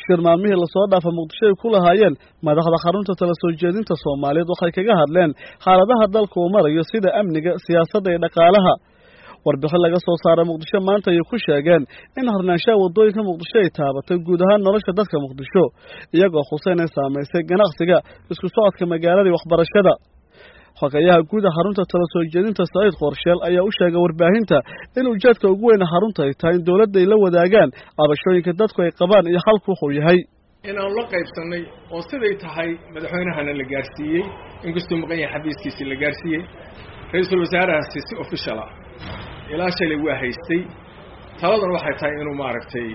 shir maalmihii lasoo dhaafa muqdisho ay ku lahaayeen madaxda xarunta tala soo jeedinta soomaaliyeed waxay kaga hadleen xaaladaha dalka uu marayo sida amniga siyaasadda iyo dhaqaalaha warbixin laga soo saaray muqdisho maanta ayay ku sheegeen in harnaanshaha waddooyinka muqdisho ay taabatay guud ahaan nolosha dadka muqdisho iyagoo xuseyn ay saamaysay ganacsiga isku socodka magaalada iyo waxbarashada xogeyaha guuda xarunta tala soo jeedinta saciid qorsheel ayaa u sheegay warbaahinta in ujeedka ugu weyna xarunta ay tahay in dowladda ay la wadaagaan cabashooyinka dadku ay qabaan iyo xalku wuxuu yahay inaanu la qaybsannay oo siday tahay madaxweynahana la gaarsiiyey inkastuu maqan yahay xabiiskiisii la gaarsiiyey ra-iisul wasaarahaasi si official ah ilaa shalay waa haystay taladan waxay tahay inuu maaragtay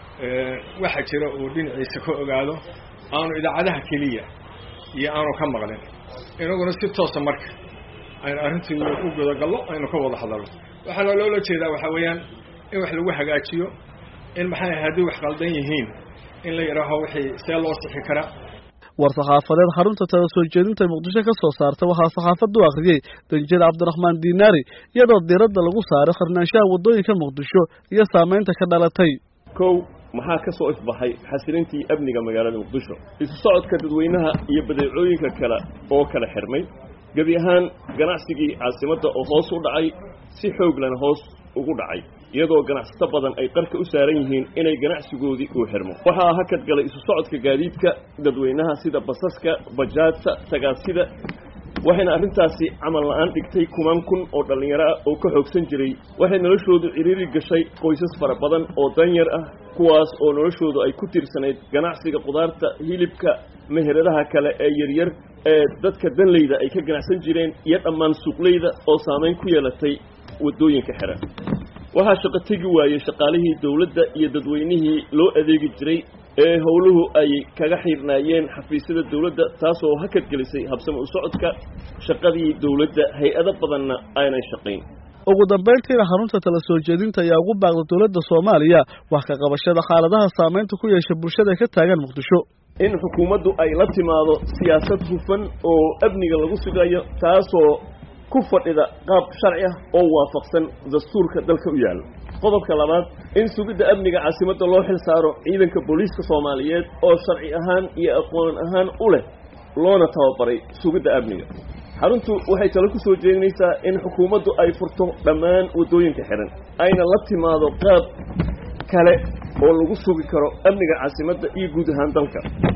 waxa jira uu dhinaciisa ka ogaado aanu idaacadaha keliya iyo aanu ka maqlin inaguna si toosa marka aynu arrintii u gudagallo aynu ka wada hadalno waxaana loola jeedaa waxaa weeyaan in wax lagu hagaajiyo in maxay haddii wax qaldan yihiin in la yidhaaho wixii see loo sixi karaa war-saxaafadeed xarunta tala soo jeedinta muqdisho ka soo saarta waxaa saxaafaddu akhriyey danjir cabdiraxmaan diinaari iyadoo diiradda lagu saaray qarnaanshaha waddooyinka muqdisho iyo saamaynta ka dhalatay kow maxaa ka soo ifbaxay xasilintii amniga magaalada muqdisho isu socodka dadweynaha iyo badeecooyinka kale oo kala xirmay gebi ahaan ganacsigii caasimadda oo hoos u dhacay si xooglana hoos ugu dhacay iyadoo ganacsato badan ay qarka u saaran yihiin inay ganacsigoodii uu xirmo waxaa hakad galay isu socodka gaadiidka dadweynaha sida basaska bajaajta tagaasida waxayna arrintaasi camal la-aan dhigtay kumaan kun oo dhallinyaro ah oo ka xoogsan jiray waxay noloshoodu ciriiri gashay qoysas fara badan oo danyar ah kuwaas oo noloshoodu ay ku tirsanayd ganacsiga qudaarta hilibka meheradaha kale ee yaryar ee dadka danleyda ay ka ganacsan jireen iyo dhammaan suuqleyda oo saamayn ku yeelatay waddooyinka xiran waxaa shaqo tegi waayey shaqaalihii dawladda iyo dadweynihii loo adeegi jiray ee howluhu ay kaga xiirnaayeen xafiisyada dawladda taasoo hakad gelisay habsami u socodka shaqadii dawladda hay-ado badanna aanay shaqayn ugu dambayntiina xarunta tala soo jeedinta ayaa ugu baaqda dowladda soomaaliya wax ka qabashada xaaladaha saamaynta ku yeesha bulshada ka taagan muqdisho in xukuumaddu ay la timaado siyaasad hufan oo amniga lagu sugayo taasoo ku fadhida qaab sharci ah oo waafaqsan dastuurka dalka u yaalla qodobka labaad in sugidda amniga caasimadda loo xil saaro ciidanka booliiska soomaaliyeed oo sharci ahaan iyo aqoon ahaan u leh loona tababaray sugidda amniga xaruntu waxay talo ku soo jeedinaysaa in xukuumaddu ay furto dhammaan waddooyinka xihan ayna la timaado qaab kale oo lagu sugi karo amniga caasimadda iyo guud ahaan dalka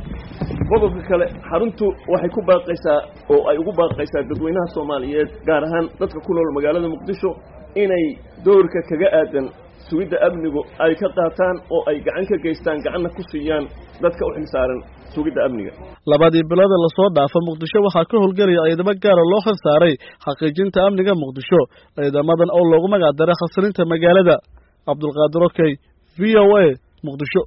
qodobka kale xaruntu waxay ku baaqaysaa oo ay ugu baaqaysaa dadweynaha soomaaliyeed gaar ahaan dadka ku nool magaalada muqdisho inay doorka kaga aadan sugidda amnigu ay ka qaataan oo ay gacan ka geystaan gacanna ku siiyaan dadka u xilsaaran sugidda amniga labadii biloodee lasoo dhaafa muqdisho waxaa ka howlgelaya ciidamo gaara loo xil saaray xaqiijinta amniga muqdisho ciidamadan oo loogu magac daray khasrinta magaalada cabdulqaadir okey v o a muqdisho